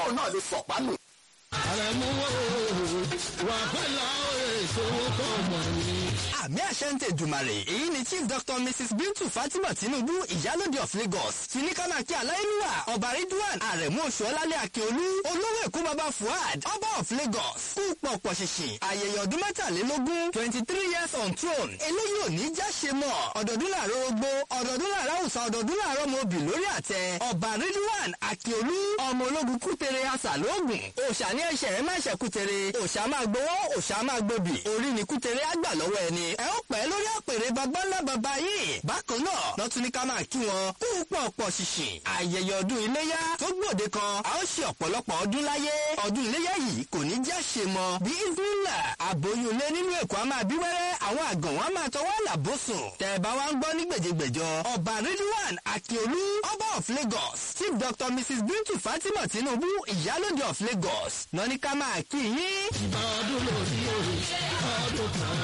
kóun náà lè sọ̀pá nù. àrẹ̀mú wà pẹ̀lú àwọn èso kọ̀ mọ̀ ní. àmì àṣẹ ń tẹ̀jùmàrè èyí ni chief doctor mrs bintu fatima tinubu ìyálòde of lagos ti ní ká máa kí aláìlúwà ọba ridwan àrẹ̀mú oṣuọlálẹ̀ akíolú olówó èkó baba fuad ọba of lagos kú pọ̀pọ̀ ṣìṣìn ayẹyẹ ọdún mẹ́tàlélógún twenty three years on throne eléyìí ò ní já ṣe mọ́ ọ̀dọ̀dún làárọ̀ ogbó ọ̀dọ̀dún làárọ̀ àwùsá ọ̀dọ̀dún làárọ̀ mọ́ obì lórí àtẹ ọba ridwan akíolú ọmọ ológun kútere asàlóògùn òòṣà ní ẹ̀ṣẹ̀ rẹ̀ máa ṣẹ̀ kútere òòṣà máa gbowó òòṣà máa gbòbì orí ni kútere á gbà lọ́wọ́ ẹni ẹ ó pẹ́ lórí àpèrè bàbá ńlá bàbá yìí bákan náà lọ́tún ní ká máa kí wọn kú pọ̀pọ̀ ṣìṣìn ayẹyẹ ọdún iléyá tó gbòde kan a ó ṣe ọ̀pọ̀lọpọ̀ ọdún láyé ọdún iléyá yìí kò ní já ṣe mọ́ bí ìdúnlà àbóyún ilé nínú èkó a máa bí wẹ́rẹ́ àwọn àgàn wọn a máa tọwọ́ làbósùn tẹ̀bá wa ń gbọ́ ní gbèjègbèjọ ọba ridwan akiolu ọba of lagos chief dr mrs bintu fatima tinubu ìyálòde of lagos lọ ní ká máa kí yín. ọdún lórí òru ọdún kan.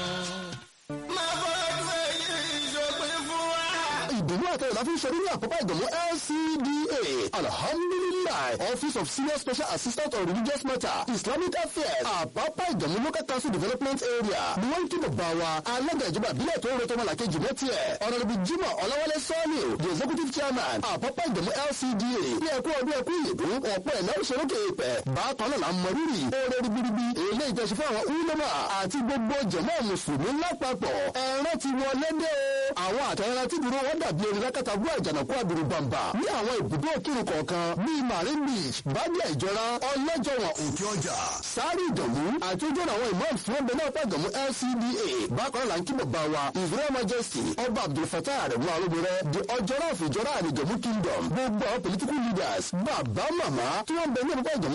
máa fọdún èyí ìṣòpin fún wa. ìdùnnú àtẹ̀yẹ̀ la fi ń ṣe nínú àpapọ̀ ìgbìmọ̀ LCDA alhamdulilayi office of senior special assistant on religious matter islamic affairs àpapọ̀ ìgbìmọ̀ local council development area ni wọ́n ń kí bàbá wa alága ìjọba ìbílẹ̀ tó ń retọ́ ọmọ làkejì mẹ́tì ẹ̀ ọ̀nàdìbò jimoh ọ̀làwálé sọ́ọ̀lì the executive chairman àpapọ̀ ìgbìmọ̀ LCDA ní ẹ̀kú ọdún ẹ̀kú ìyèdún ọ̀pọ̀ ẹ̀lẹ́ òṣèlókè ìpẹ́ bákan náà là ń mọrírì oore ribiribi èlé ìjọsìn fún àwọn ulama àti gbogbo jẹ̀mọ́ mùsùlùmí lápapọ̀ ẹ̀rọ ti wọlé dé o àwọn àtẹ̀yẹrẹ tí dúró wọn dàbí erin lákàtà bú àjànàkú àdúró bàǹbà ní àwọn ibùdó òkìrì kọ̀ọ̀kan bíi marine beach bábíà ìjọra ọlọ́jọ̀wọ̀n òkè ọjà sáré ìdọ̀mú àti ojú ọ̀nà àwọn imam fún ọbẹ̀ náà pàgọ́mú LCDA bákan náà ń kí bàbá wa israel majesty ọba abdulfatah arẹ̀mú arúgbó the ọjọ́rọ̀ of ìjọra àlejòmú kingdom gbogbo àwọn political leaders bàbá màmá tí wọ́n bẹ ní ọ̀pọ̀ ìjọ̀mú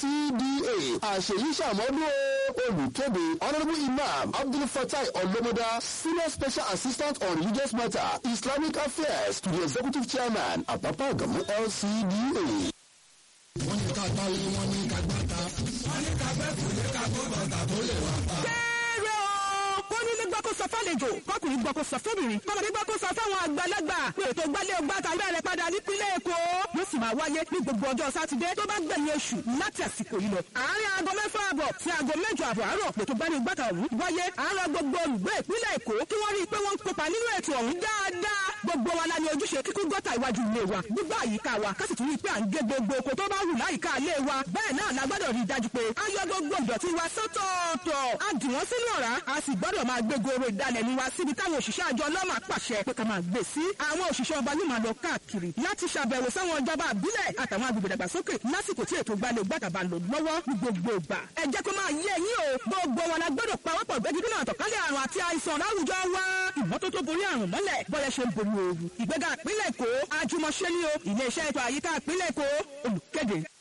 LCDA àṣeyí sàmọ́dún olùkéde honourable imam abdulfatah ọlọ́mọdá senior special assistant on religious matter islamic affairs to the executive chairman àpapọ̀ ìgbàmú LCDA. wọ́n ní ká gbá ilé wọn ní ká gbá ta. wọ́n ní ká gbẹ́ fòlé ká gbọ́ bàtà tó lè wà pa. kéré o kó nílé gbọ́ kó sọ fálejò kọkùnrin gbọ́ kó sọ fóbìnrin kọmọdé gbọ́ kó sọ fáwọn àgbàlagbà pé ètò gbálẹ̀ ọgbà tàbí ẹ̀rẹ̀ padà nípínlẹ̀ èkó yóò sì máa wáyé ní gbogbo ọjọ́ sátidé tó bá gbẹ̀yìn oṣù láti àsìkò yìí lọ. àárín aago mẹ́fà àbọ̀ sí aago mẹ́jọ àbọ̀ àárọ̀ ètò gbálẹ̀ ọgbà tàbí wáyé àárọ̀ gbogbo olùgbé ìpínlẹ̀ èkó kí wọ́n rí i pé wọ́n ń kópa nínú ètò ọ̀hún dáadáa gbogbo wa la ní ojúṣe kíkún gọ́tà iwájú ilé wa gbígbà àyíká wa ká sì tún rí i pé à ń gé gbogbo oko tó bá wù láyìíká ilé wa bẹ́ẹ̀ náà la gbọ́dọ̀ rí i dájú pé a yọ gbogbo ìdọ̀tí wa sọ́tọ̀ọ̀tọ̀ a dì wọ́n sínú ọ̀rá a sì gbọ́dọ̀ máa gbé goro ìdalẹ̀nu wa síbi táwọn òṣìṣẹ́ àjọ ọlọ́mà pàṣẹ pé ká máa gbé sí àwọn òṣìṣẹ́ ọba yóò máa lọ káàkiri láti ṣàbẹ̀wò sáwọn ìjọba àbílẹ̀ àtàwọn agbègbè dàgbàsókè lásìkò tí ètò gbalẹ̀ gbàtàbà lò lọ́wọ́ ní gbogbo ìgbà ẹ jẹ́ kó máa yé yín o gbogbo wọn la gbọ́dọ̀ pawọ́pọ̀ gbẹ́gídínà àtọ̀kálẹ̀ àrùn àti àìsàn láwùjọ wa ìmọ́tótó borí àrùn mọ́lẹ̀ bọ́yẹ̀ ṣe ń borí ooru ìgbéga ìpínlẹ̀ èkó àjùmọ̀ṣe ni o ilé iṣẹ́ ètò àyíká ìpínlẹ̀ èkó olùkéde